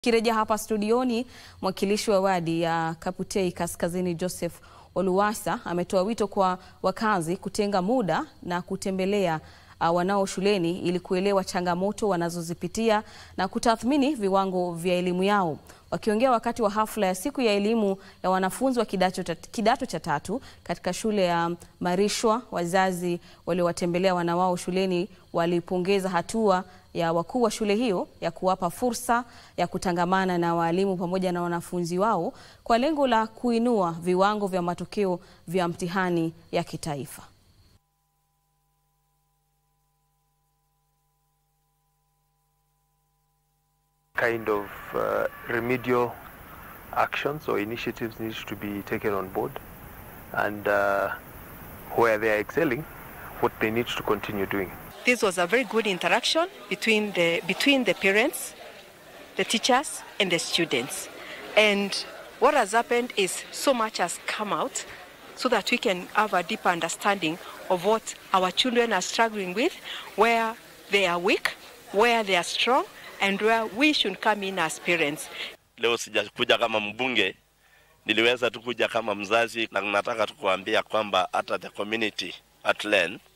Kirejea hapa studioni, mwakilishi wa wadi ya Kaputei Kaskazini Joseph Oluwasa ametoa wito kwa wakazi kutenga muda na kutembelea uh, wanao shuleni ili kuelewa changamoto wanazozipitia na kutathmini viwango vya elimu yao. Wakiongea wakati wa hafla ya siku ya elimu ya wanafunzi wa kidato, ta, kidato cha tatu katika shule ya Marishwa, wazazi waliowatembelea wana wao shuleni walipongeza hatua ya wakuu wa shule hiyo ya kuwapa fursa ya kutangamana na walimu pamoja na wanafunzi wao kwa lengo la kuinua viwango vya matokeo vya mtihani ya kitaifa. kind of uh, remedial actions or initiatives need to be taken on board and uh, where they are excelling, what they need to continue doing. This was a very good interaction between the, between the parents, the teachers, and the students. And what has happened is so much has come out so that we can have a deeper understanding of what our children are struggling with, where they are weak, where they are strong, and where we should come in as parents. Leo sijakuja kama mbunge, niliweza tu kuja kama mzazi, na nataka tu kuambia kwamba hata the community at Len